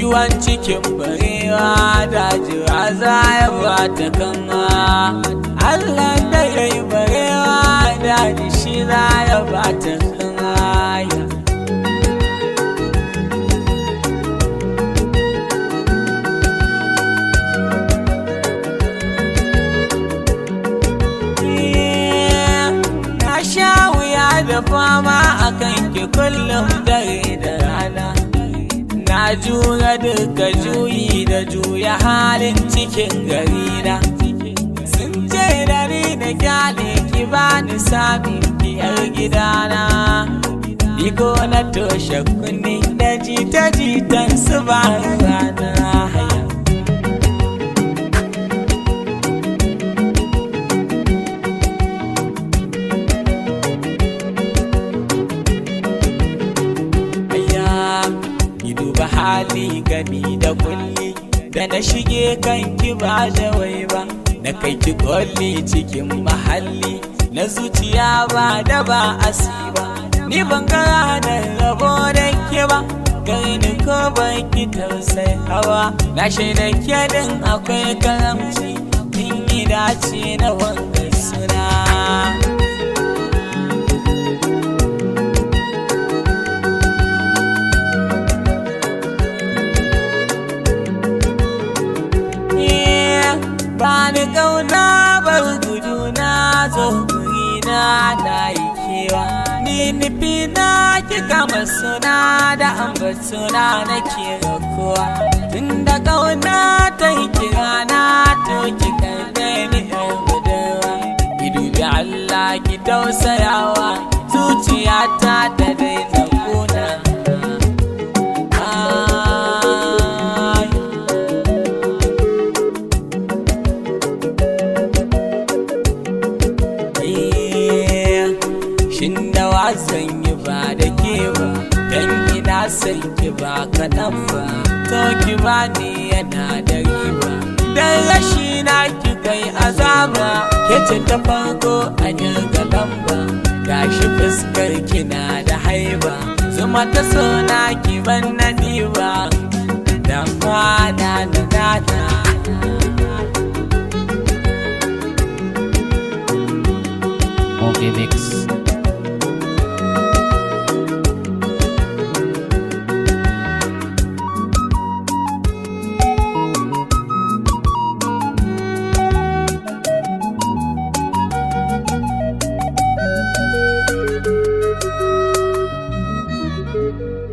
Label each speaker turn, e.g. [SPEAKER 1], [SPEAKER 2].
[SPEAKER 1] kiwon cikin barewa dajiwa za ya bata kama Allah da ya yi barewa daji shi za ya bata kama Na sha wuya da fama a kanki kullum dare da rana Na jura duka juyi da juya halin cikin garina Sun ce da ni da kyale ki bani sami biyar gidana Iko na toshe kunni da jita-jitan su ba rana haya Aya, ki duba hali gani da kulli da na shige kanki ba da wai ba na kai ki kolli cikin mahalli na zuciya ba da ba asiba ni ban ga ranar rabo da ke ba gani ko ban ki tausai hawa na shaida ke din akwai karamci kin yi dace na wanga suna ba ni kauna bar gudu na zo guri na na yi kewa ni nufi na ki kama suna da ambatuna na ke rakuwa tun da kauna ta yi kira na to ki karbe ni yar budurwa ki dubi Allah ki tausayawa zuciyata ta daina kuna Ai. Shin da wasan yi ba da ke ba, dan ina son ki ba kaɗan ba, to ki ba ni yana da riba. Dan rashi na ki kai azaba, ke ce ta farko a jirga lamba, gashi fuskar kina da haiba, zuma ta so na ki ban na ɗiba, da kwana da nana.
[SPEAKER 2] Monkey Mix.
[SPEAKER 3] Thank you.